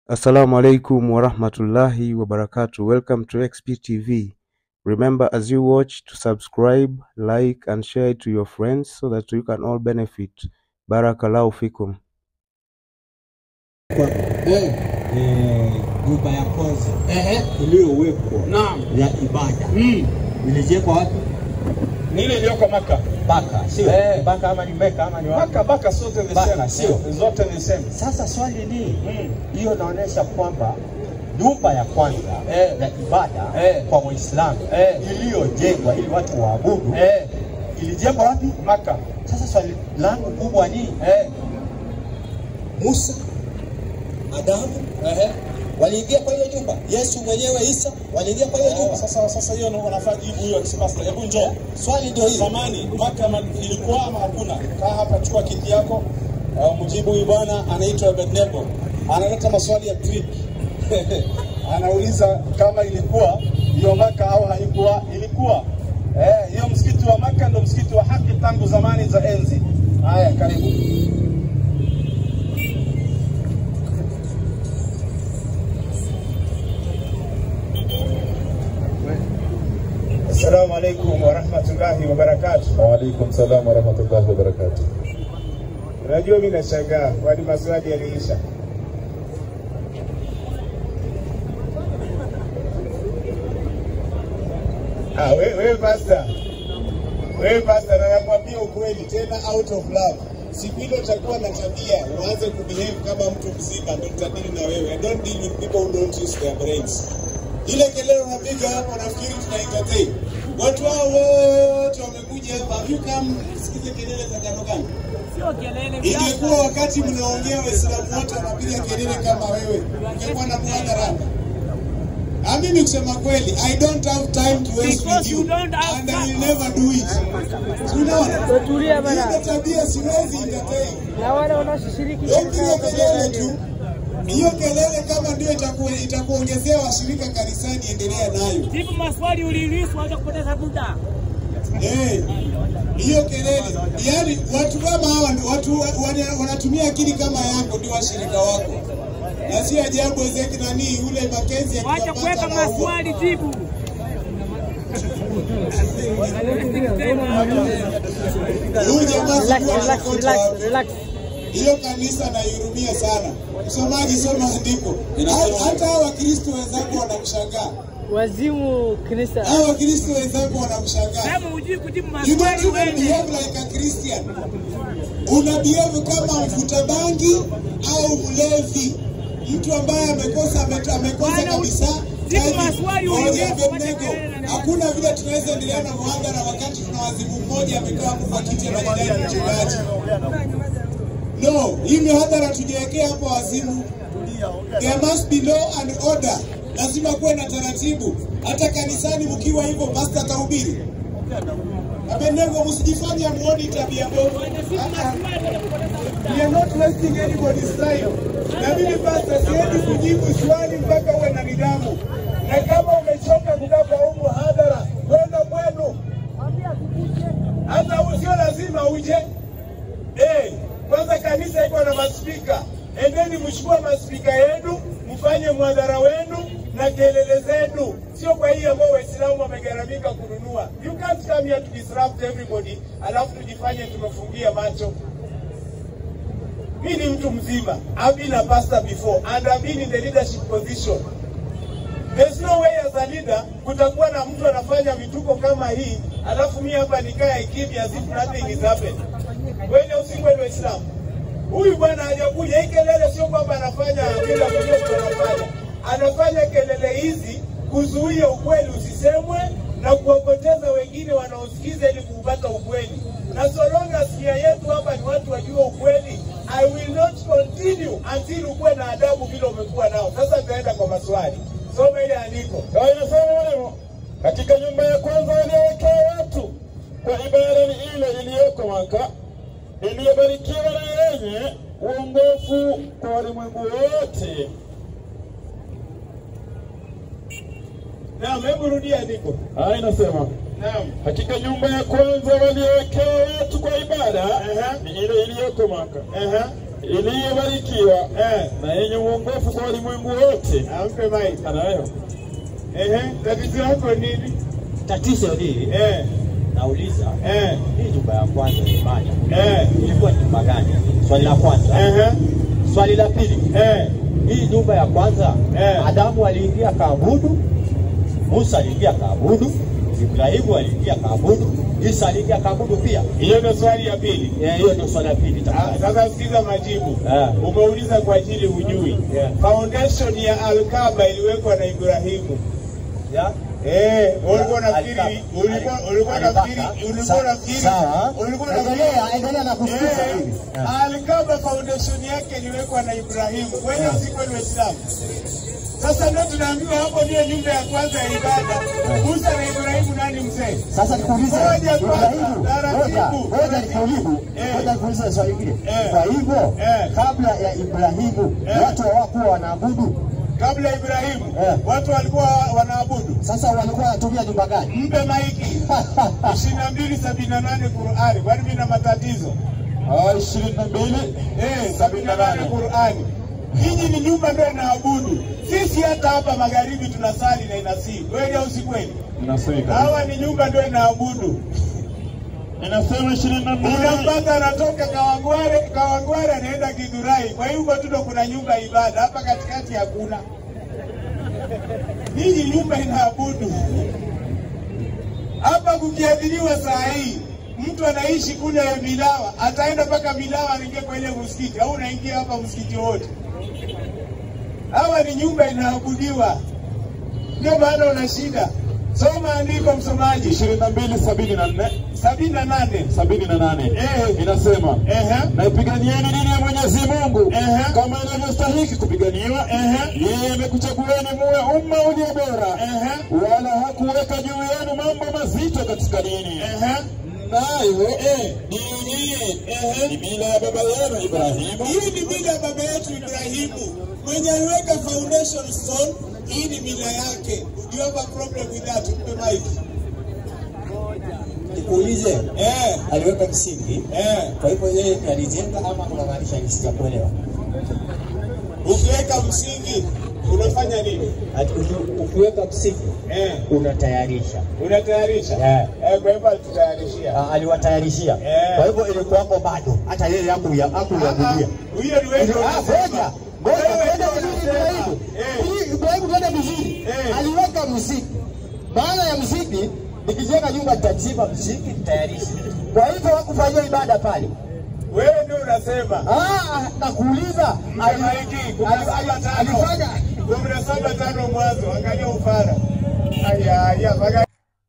Assalamu alaikum warahmatullahi wabarakatuh. Welcome to XP TV. Remember as you watch to subscribe, like and share it to your friends so that you can all benefit. Barakallahu fikum. kwa Eh, eh, nyumba ya kwanza ehe, iliyowekwa naam. ya ibada Mm. ilijengwa wapi? Ni ile iliyoko Maka. Baka, sio Eh. Baka ama ni Meka ama ni wapi? Maka Baka zote the Baka, same. sio? Zote the same. Sasa swali ni Mm. hiyo, inaonyesha kwamba nyumba ya kwanza Eh. ya ibada Eh. kwa Waislamu Eh. iliyojengwa ili watu waabudu Eh, ilijengwa wapi? Maka. Sasa swali langu kubwa ni Eh, Musa, Adamu ehe. waliingia kwa hiyo nyumba, Yesu mwenyewe Isa waliingia kwa hiyo nyumba. Sasa sasa hiyo ndio wanafaa jibu hiyo kisipasta. Hebu njoo. Swali ndio hilo. Zamani Maka ma- ilikuwa ama hakuna? Kaa hapa, chukua kiti yako. Uh, mjibu huyu bwana anaitwa Abednego. Analeta maswali ya trick. Anauliza kama ilikuwa hiyo Maka au haikuwa. Ilikuwa. Eh, hiyo msikiti wa Maka ndio msikiti wa haki tangu zamani za enzi. Haya, karibu. Assalamu alaikum wa rahmatullahi wa barakatuh. Waalaikum salam warahmatullahi wabarakatuh. Unajua mimi nashangaa kwani maswali yaliisha. Ah, wewe wewe pastor. Wewe pastor na nakwambia ukweli tena out of love. Siku ile utakuwa na tabia uanze kubehave kama mtu mzima ndio tutadili na wewe. I don't deal with people who don't use their brains. Ile kelele unapiga hapo nafikiri tuna entertain. Watu hao wote wamekuja hapa. Have you come sikize kelele za jano gani? Ingekuwa wakati mnaongea Waislamu wote wanapiga kelele kama wewe, ungekuwa na mhadhara. Na mimi kusema kweli, I don't have time to waste with you and I will never do it. Si Unaona? Tulia bana. Hiyo tabia siwezi entertain. Na wale wanaoshiriki Hiyo kelele tu. Hiyo kelele kama ndio itaku, itakuongezea washirika kanisani, endelea nayo. jibu maswali uliulizwa, wacha kupoteza muda. Eh, hiyo kelele yaani, watu kama hawa ndio- watu wa- wana- wanatumia akili kama yako ndio washirika wako, na si ajabu Ezeki nani yule Makenzi Wacha akiwapata kuweka anaua. maswali, jibu. Huyu jamaa Relax, sijui relax, anakotoa relax, wapi. relax. Hiyo kanisa naihurumia sana. Msomaji, soma andiko. Ha- Hata hawa Wakristo wenzako wanamshangaa, Wazimu kanisa. hawa Wakristo wenzako wanamshangaa. Kama hujui kujibu You don't maswali even wewe. behave like a Christian. Una behave kama mvuta bangi au mlevi, mtu ambaye amekosa ame- amekosa Bwana, kabisa. jibu Hivi, maswali Oje ulizo, Abednego, wacha kelele na- hakuna vile tunaweza endelea na muhadhara wakati tuna wazimu mmoja amekaa kufa kiti anajidai ni mchungaji. No, hii mihadhara tujiwekea hapo wazimu. There must be law and order. Lazima kuwe na taratibu. Hata kanisani mkiwa hivyo, pastor atahubiri. Abednego, msijifanye muone tabia mbovu. Ah, ah. We are not wasting anybody's time. Na mimi pastor, siendi kujibu swali mpaka uwe na nidhamu, na kama umechoka kukaa kwa huu muhadhara, kwenda kwenu. Hata sio lazima uje. Eh, kwanza kanisa iko na maspika, endeni mchukue maspika yenu, mfanye mwadhara wenu na kelele zenu, sio kwa hii ambao Waislamu wamegharamika kununua. You can't come here to disrupt everybody, alafu tujifanye tumefungia macho. Mi ni mtu mzima, I've been a pastor before and I've been in the leadership position. There's no way as a leader kutakuwa na mtu anafanya vituko kama hii, alafu mi hapa nikae kimya as if nothing is happening. Kweli au si kweli Waislamu? Huyu bwana hajakuja, hii kelele sio kwamba anafanya bila kujua kitu anafanya. Anafanya kelele hizi kuzuia ukweli usisemwe na kuwapoteza wengine wanaosikiza ili kuupata ukweli. Na so long as nia yetu hapa ni watu wajue ukweli, I will not continue until ukuwe na adabu vile umekuwa nao. Sasa tutaenda kwa maswali. Soma ile andiko. Kwa inasema leo katika nyumba ya kwanza waliowekea watu kwa ibada ni ile iliyoko Maka iliyobarikiwa na yenye uongofu kwa walimwengu wote. Naam, hebu rudia andiko. Haya inasema Naam. hakika nyumba ya kwanza waliowekea watu kwa ibada Aha. ni ile iliyoko Maka Aha. iliyobarikiwa Eh, na yenye uongofu kwa walimwengu wote. ampe mic. Anayo Ehe, tatizo lako nini? Tatizo hili Eh, nauliza, eh, hii nyumba ya kwanza ilifanya eh, ilikuwa ni nyumba gani? Swali la kwanza. ehe, Swali la pili, eh, hii nyumba ya kwanza Eh. Adamu aliingia kaabudu, Musa aliingia kaabudu, Ibrahimu aliingia kaabudu, Isa aliingia kaabudu pia. hiyo ndo swali ya pili. Eh, Hiyo ndio swali la pili Ah, tafadhali. Sasa sikiza majibu. Eh. Umeuliza kwa ajili hujui. Yeah. Foundation ya Al-Kaaba iliwekwa na Ibrahimu. Ya? Eh, ulikuwa unafikiri Al-Kaaba. ulikuwa ulikuwa unafikiri Al-Kaaba. ulikuwa Sa- unafikiri sawa. ulikuwa unafikiri Endelea, endelea na kusikiza Eh, hivi. Al-Kaaba foundation yake iliwekwa na Ibrahimu. Kwani si kweli Waislamu? Sasa ndio tunaambiwa hapo ndio nyumba ya kwanza ya ibada. Musa na Ibrahimu nani mzee? Sasa nikuulize, Ngoja kwanza, Ibrahimu, taratibu. ngoja, ngoja nikuulize, Eh. ngoja nikuulize swali hili. Eh. Kwa hivyo, Eh. kabla ya Ibrahimu, Eh. watu hawakuwa wanaabudu. Kabla ya Ibrahimu Eh. watu walikuwa wanaabudu. Sasa walikuwa wanatumia nyumba gani? Mpe maiki ishirini na mbili sabini na nane Qurani, kwani mimi na matatizo ishirini na mbili eh, sabini na nane Qurani. Hiji ni nyumba ndio inaabudu. Sisi hata hapa magharibi tunasali na inasii, kweli au si kweli? inasema Hawa ni nyumba ndio inaabudu. inasema ishirini na mbili Unampata anatoka Kawangware, Kawangware anaenda Githurai. Kwa hiyo huko tu ndo kuna nyumba ya ibada, hapa katikati hakuna. Hii nyumba inaabudu hapa. Kukiadhiriwa saa hii, mtu anaishi kule Milawa, ataenda mpaka Milawa anaingia kwa ile msikiti, au unaingia hapa msikiti wote. Hawa ni nyumba inaabudiwa, ndio maana una shida. Soma andiko, msomaji, ishirini na mbili sabini na nne sabini na nane. sabini na nane Eh. inasema Ehe. naipiganieni dini ya Mwenyezi Mungu Ehe. kama inavyostahiki kupiganiwa. Ehe. Yeye amekuchagueni muwe umma ulio bora, Ehe. wala hakuweka juu yenu mambo mazito katika dini. Ehe. Nayo dini hii ni mila ya baba yenu Ibrahimu. Hii ni mila ya baba yetu Ibrahimu mwenye aliweka foundation stone. Hii ni mila yake. Do you have a problem with that? Mpe mic. Nikuulize, Eh, aliweka msingi, eh. kwa hivyo yeye ndiye alijenga ama unamaanisha ni sijakuelewa? Ukiweka msingi unafanya nini? Ati uki- Ukiweka msingi Eh, unatayarisha. unatayarisha. Eh. Eh, kwa hivyo alitutayarishia. Ah, aliwatayarishia. Eh. Kwa hivyo ilikuwako bado, hata yeye hakuya- hakuyabudia. Huyo ni wewe. Ili- ah, Ngoja, ngoja, Wewe twende ndio vizuri unasema. Ibrahimu. Eh. Hii Ibrahimu twende vizuri. Eh. Aliweka msingi. Maana ya msingi, nikijenga nyumba nitachimba msingi, nitayarisha. Kwa hivyo hakufanyia ibada pale. Wewe ndio unasema. Ah, nakuuliza ali- Maiki, kumi na ali- saba ali- tano. alifanya Kumi na saba tano mwanzo. Angalia ufara. Aya, aya, maga-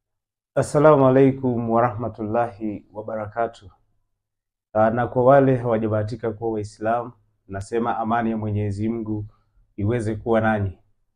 Assalamu alaikum warahmatullahi wabarakatuh. Ah, Na kwa wale hawajabahatika kuwa Waislamu, nasema amani ya Mwenyezi Mungu iweze kuwa nanyi.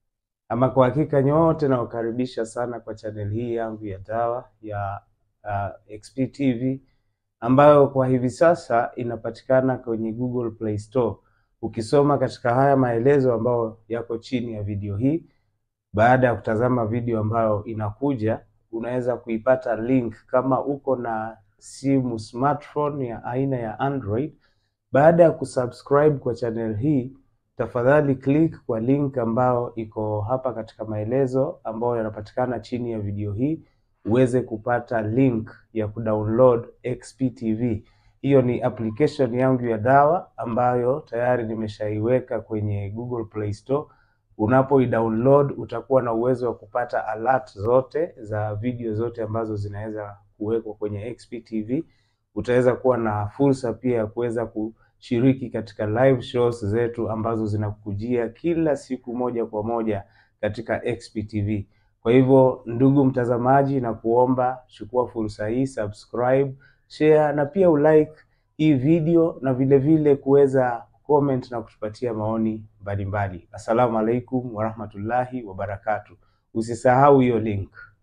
Ama kwa hakika nyote nawakaribisha sana kwa channel hii yangu ya dawa ya uh, XP TV ambayo kwa hivi sasa inapatikana kwenye Google Play Store. Ukisoma katika haya maelezo ambayo yako chini ya video hii, baada ya kutazama video ambayo inakuja, unaweza kuipata link kama uko na simu smartphone ya aina ya Android. Baada ya kusubscribe kwa channel hii, tafadhali click kwa link ambayo iko hapa katika maelezo ambayo yanapatikana chini ya video hii, uweze kupata link ya kudownload XP TV. Hiyo ni application yangu ya dawa ambayo tayari nimeshaiweka kwenye Google Play Store. Unapoidownload utakuwa na uwezo wa kupata alert zote za video zote ambazo zinaweza kuwekwa kwenye XP TV. Utaweza kuwa na fursa pia ya kuweza kushiriki katika live shows zetu ambazo zinakujia kila siku moja kwa moja katika XP TV. Kwa hivyo, ndugu mtazamaji, na kuomba chukua fursa hii, subscribe, share na pia ulike hii video na vile vile kuweza comment na kutupatia maoni mbalimbali. Assalamu alaikum warahmatullahi wabarakatuh. Usisahau hiyo link.